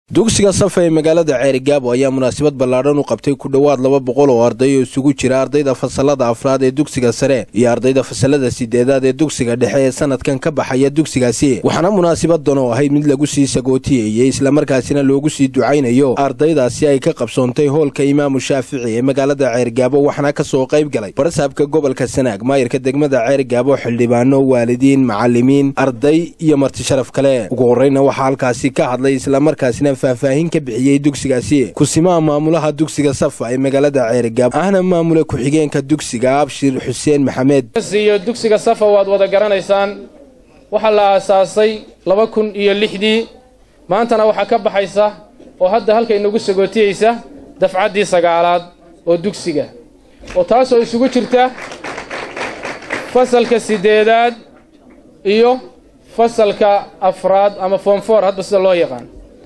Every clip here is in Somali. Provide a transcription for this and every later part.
dugsiga safa ee magaalada ceerigaabo ayaa munaasabad ballaadhan u qabtay ku dhowaad laba boqol oo arday oo isugu jira ardayda fasalada afraad ee dugsiga sare iyo ardayda fasalada sideedaad ee dugsiga dhexe ee sanadkan ka baxaya dugsigaasi waxaana munaasabadan oo ahayd mid lagu sii sagootiyeeyey islamarkaasina loogu sii ducaynayo ardaydaasi ay ka qabsoontay hoolka imaamu shaafici ee magaalada ceerigaabo waxaana ka soo qayb galay barasaabka gobolka sanaag maayirka degmada ceerigaabo xildhibaano waalidiin macalimiin arday iyo marti sharaf kale ugu horreyna waxaa halkaasi ka hadlay islamarkaasina faahfaahin ka bixiyey dugsigaasi kusimaha maamulaha dugsiga safa ee magaalada ceerigaab ahna maamula ku-xigeenka dugsiga abshir xuseen maxamed iyo dugsiga safa waad wada garanaysaan waxaa la aasaasay laba kun iyo lixdii maantana waxaa ka baxaysa oo hadda halka inagu sagootiyeysa dafcaddii sagaalaad oo dugsiga oo taasoo isugu jirta fasalka siddeedaad iyo fasalka afraad ama foomfoor hadba sida loo yaqaan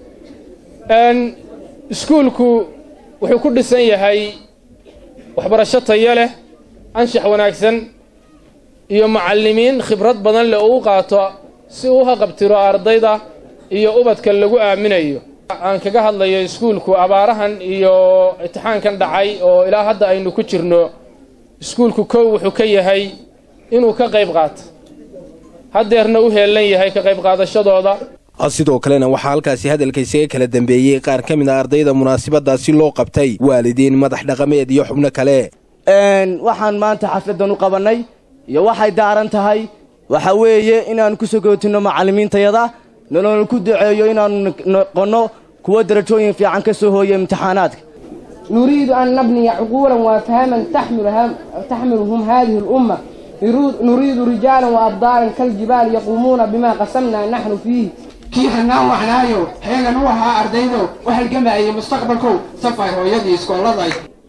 iskuulku wuxuu ku dhisan yahay waxbarasho tayo leh anshax wanaagsan iyo macallimiin khibrad badan leh oo u qaato si uu haqabtiro ardayda iyo ubadka lagu aaminayo aan kaga hadlayo iskuulku abaarahan iyo imtixaankan dhacay oo ilaa hadda aynu ku jirno iskuulku kow wuxuu ka yahay inuu ka qayb qaato haddeerna u heellan yahay ka qayb qaadashadooda sidoo kalena waxaa halkaasi hadalka isaga kala dambeeyey qaar ka mid a ardayda munaasabadaasi loo qabtay waalidiin madax dhaqameed iyo xubno kale waxaan maanta xafladan u qabannay iyo waxay daaran tahay waxa weeye inaannu ku sagootinno macallimiintayada nolona ku duceeyo inaannu noqonno kuwo darajooyin fiican ka soo hooya imtixaanaadka nuriidu an nabniya cuquulan wa afhaman taxmiluhum hadihi اlumma nuriidu rijaalan wa abdaalan kaljibaal yaquumuuna bima qasamnaa naxnu fiihi kii hanaan waxnaayo heegan u ahaa ardaydo u halgamayay mustaqbalkow safay hooyadii iskooladay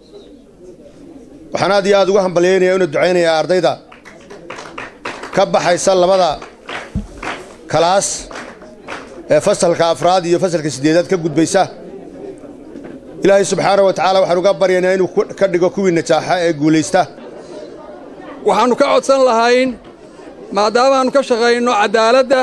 waxaan aad iyo aad ugu hambalyaynaya inu ducaynayaa ardayda ka baxaysa labada kalaas ee fasalka afraad iyo fasalka siddeedaad ka gudbaysa ilaahay subxaana wa tacaala waxaan uga baryaynaa inuu ka dhigo kuwii najaaxa ee guulaysta waxaannu ka codsan lahayn maadaamaannu ka shaqayno caddaaladda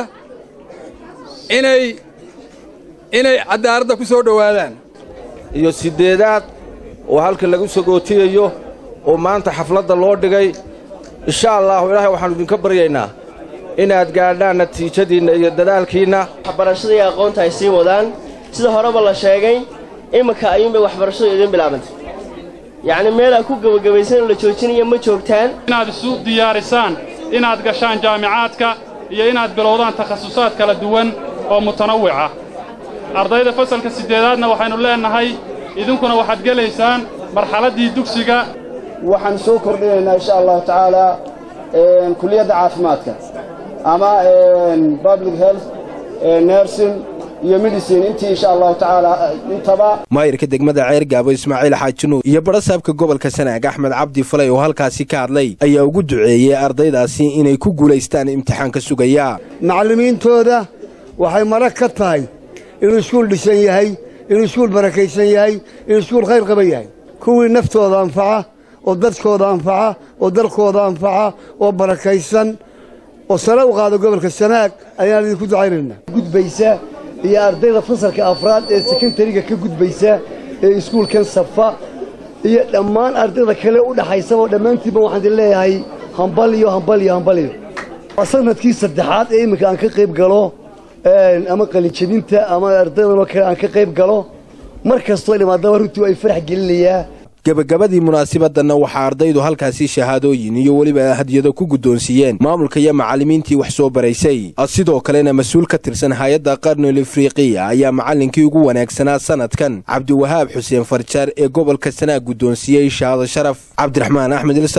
inay inay caddaaladda ku soo dhowaadaan iyo siddeedaad oo halka lagu sagootiyayo oo maanta xafladda loo dhigay insha allaahu ilaahay waxaannu idinka baryaynaa inaad gaadhaan natiijadiinna iyo dadaalkiinna waxbarashada iyo aqoonta ay sii wadaan sida horeba la sheegay iminka ayuunbay waxbarashadu idiin bilaabantay yacni meel aad ku gebagabaysan oo la joojinaya ma joogtaan inaad isu diyaarisaan inaad gashaan jaamicaadka iyo inaad bilowdaan takhasusaad kala duwan oo mutanawwica ardayda fasalka siddeedaadna waxaynu leennahay idinkuna waxaad gelaysaan marxaladdii dugsiga waxaan soo kordhinaynaa insha allahu tacaalaa kuliyadda caafimaadka ama public health nursing iyo medicine intii insha allahu tacaala intaba maayirka degmada ceergaabo ismaaciil xaajinuur iyo barasaabka gobolka sanaag axmed cabdi falay oo halkaasi ka hadlay ayaa ugu duceeyey ardaydaasi inay ku guulaystaan imtixaanka sugaya macallimiintooda waxay marag ka tahay inuu iskuul dhisan yahay inuu iskuul barakaysan yahay inuu iskuul khayr qaban yahay kuwii naftooda anfaca oo dadkooda anfaca oo dalkooda anfaca oo barakaysan oo sare u qaada gobolka sanaag ayaan idinku ducaynaynaa gudbaysa iyo ardayda fasalka afraad ee sekondariga ka gudbaysa ee iskuulkan safa iyo dhammaan ardayda kale u dhaxaysaba dhammaantiinba waxaan idin leeyahay hambal iyo hambal iyo hambal iyo waa sanadkii saddexaad ee iminka aan ka qayb galo ama qalinjabinta ama ardaydanoo kale aan ka qayb galo mar kastoo dhimaadaba runtii ay farax gelinayaa gebagabadii munaasabadanna waxaa ardaydu halkaasi shahaadooyin iyo weliba hadiyado ku guddoonsiiyeen maamulka iyo macallimiintii wax soo baraysay sidoo kalena mas-uul ka tirsan hay-adda qarnul afriqiya ayaa macallinkii ugu wanaagsanaa sanadkan cabdiwahaab xuseen farjaar ee gobolka sanaag guddoonsiiyey shahaado sharaf cabdiraxmaan axmed